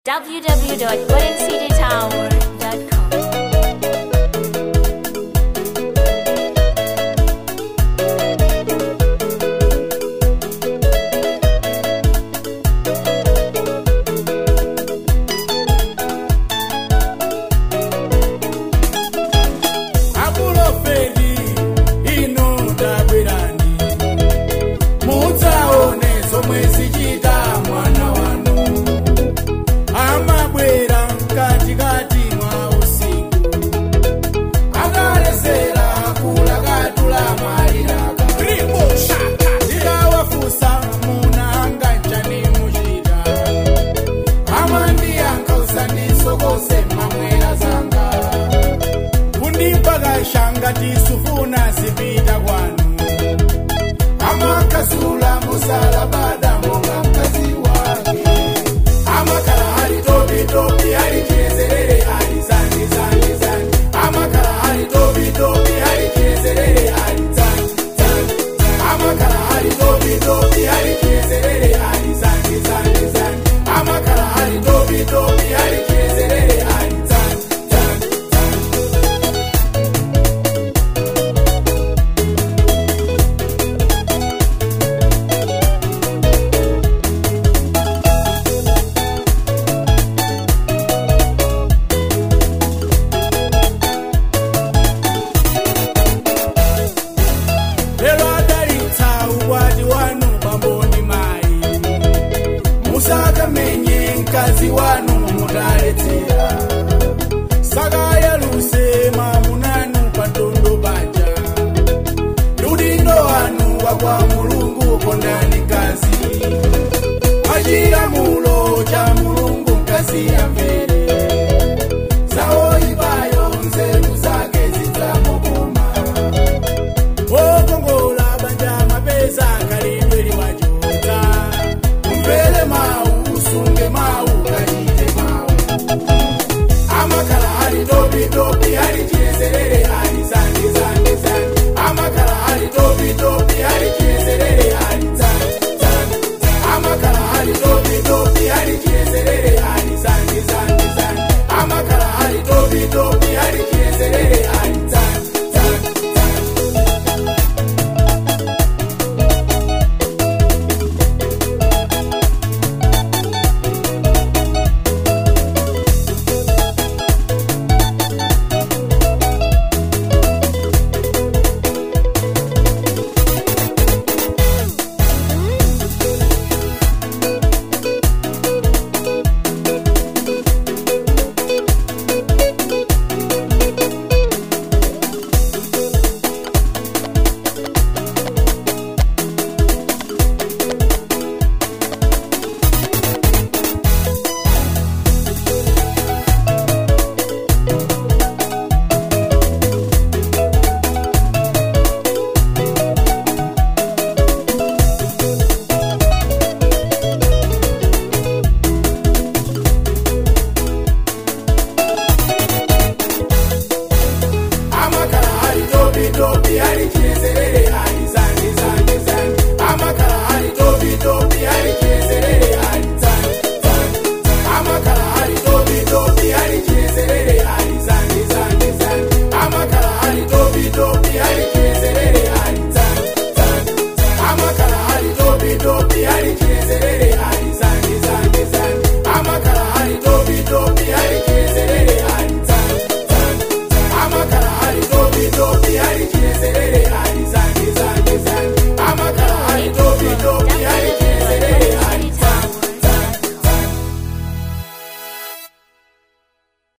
www.goldencitytower.com. akuloferi ino tabwerani mudzaone zomwe zichita mwana wanu amabwera mkatikati mwa usiku akalesera kulakatula maliraka ndikawafusa munanga chani muchita amandiyankha usandisokose mamwera zanga kundipakashanga tisufuna zipita kwanu amakazula musalabada monga mkazi wake amakala ali topitopi ali chiyezerere ali zandi zandi zandi amakala ali topitopi ali chiyezerere ali zandi zandi zandi amakala ali topitopi ali chiyezerere ali zandi zandi zandi amakala ali topitopi ali chiyezerere ali zandi zandi zandi lero adalitsa ukwati wanu pamboni mayi musakamenye mkazi wanu mudaletsera sakayaluse mamunanu pandondo paja ludindo wanu wakwa mulungu kondani mkazi achilamulo